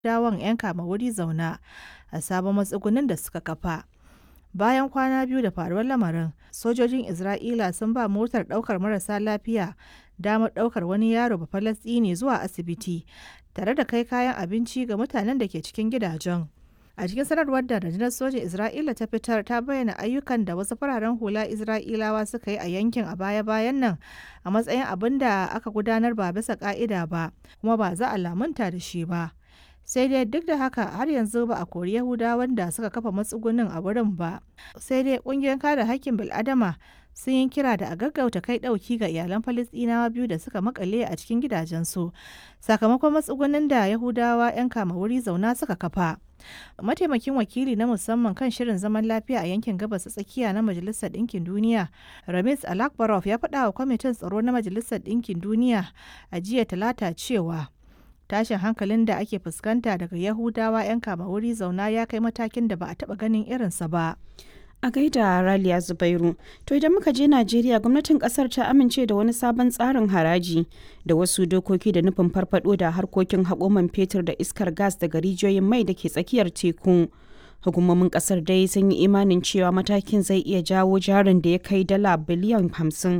dawon 'yan kama wuri zauna a sabon matsugunin da suka kafa. Bayan kwana biyu da faruwar lamarin, sojojin Isra'ila sun ba motar ɗaukar marasa lafiya damar ɗaukar wani yaro Bafalasɗini zuwa asibiti tare da kai kayan abinci ga mutanen da ke cikin gidajen. A cikin sanarwar da rundunar sojin Isra'ila ta fitar ta bayyana ayyukan da wasu fararen hula Isra'ilawa suka yi a yankin a baya-bayan nan a matsayin abin da aka gudanar ba bisa ka'ida ba kuma ba za a lamunta da shi ba. Sai dai duk da haka har yanzu ba a kori Yahudawan da suka kafa matsugunin a wurin ba. Sai dai ƙungiyar kare haƙƙin bil'adama sun yi kira da a gaggauta kai ɗauki ga iyalan Falasɗinawa biyu da suka makale a cikin gidajensu sakamakon matsugunin da Yahudawa 'yan kama wuri zauna suka kafa. Mataimakin wakili na musamman kan shirin zaman lafiya a yankin gabas tsakiya na Majalisar Ɗinkin Duniya, Ramis Alakbarov ya faɗa wa kwamitin tsaro na Majalisar Ɗinkin Duniya a jiya talata cewa tashin hankalin da ake fuskanta daga Yahudawa 'yan kama wuri zauna ya kai matakin da ba a taɓa ganin irinsa ba. A gaida Raliya Zubairu, to idan muka je Najeriya gwamnatin kasar ta amince da wani sabon tsarin haraji da wasu dokoki da nufin farfado da harkokin haƙoman fetur da iskar gas daga rijiyoyin mai da ke tsakiyar teku. Hukumomin kasar dai sun yi imanin cewa matakin zai iya jawo jarin da ya kai dala biliyan hamsin